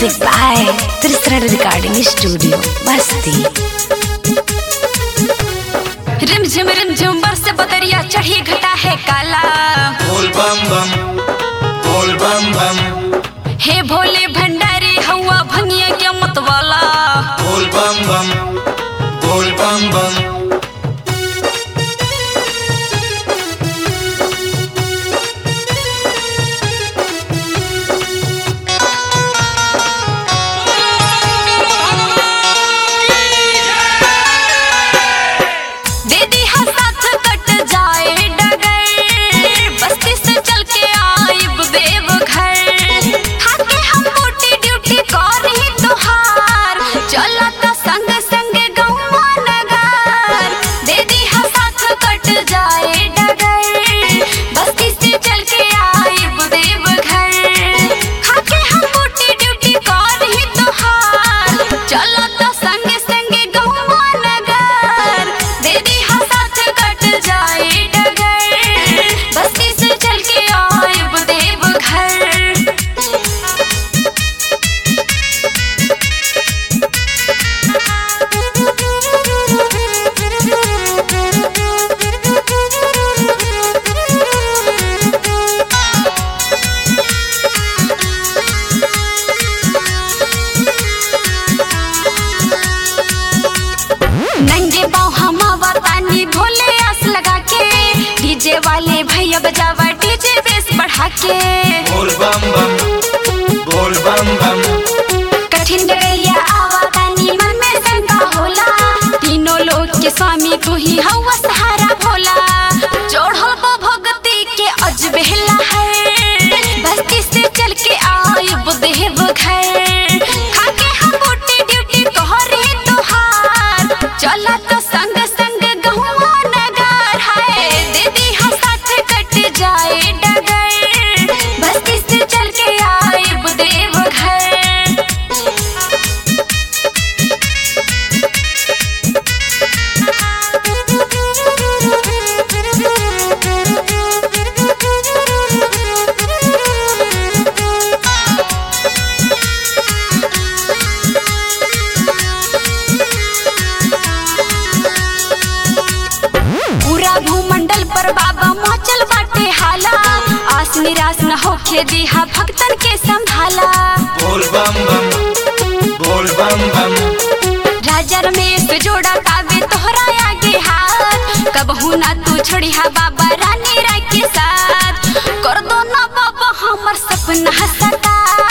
Music by Tristan Recording Studio, Basti. रिमझिम रिमझिम बरस बदरिया चढ़ी घटा है काला बोल बम बम बोल बम बम हे भोले भंडारी हवा भंगिया के मतवाला बोल बम बम बोल बम बम दे दी हा साथ कट जाए डगर बस्ती से चल के आइब देव घर हाके हम मोटी ड्यूटी कर ही तोहार चला त संग संग गौवा नगर दे दी हा साथ कट जाए डगर बस्ती से चल के आइब देव घर हाके हम मोटी ड्यूटी कर ही तोहार चला त संग संग गौवा नगर दे दी हा साथ कट जाए डगर बस्ती से चल के आइब देव घर नंगे पाँव हम तानी भोले आस लगा के डीजे वाले भैया बजावा डीजे बेस बढ़ा के बोल बम बम बोल बम बम कठिन डगैया आवा तानी मन में शंका होला तीनों लोग के स्वामी तू ही हवा सहारा भोला जोड़ो बो भगती के अजबेला है बस्ती से चल के आइब देव घर खाके हम बूटी ड्यूटी तोहरे तोहार चला तो संग संग गहुआ नगर है दीदी हम साथ कट जाए डगर बस्ती से चल के आइब देव घर पूरा भूमंडल पर बाबा मचल बाटे हाला आस निराश न होखे दिहा भक्तन के संभाला बोल बम बम बोल बम बम राजा रमेश जोड़ा तावे तोहरा आगे हाथ कबहू ना तू छोड़िहा बाबा रानी राय के साथ कर दो ना बाबा हमर सपना सता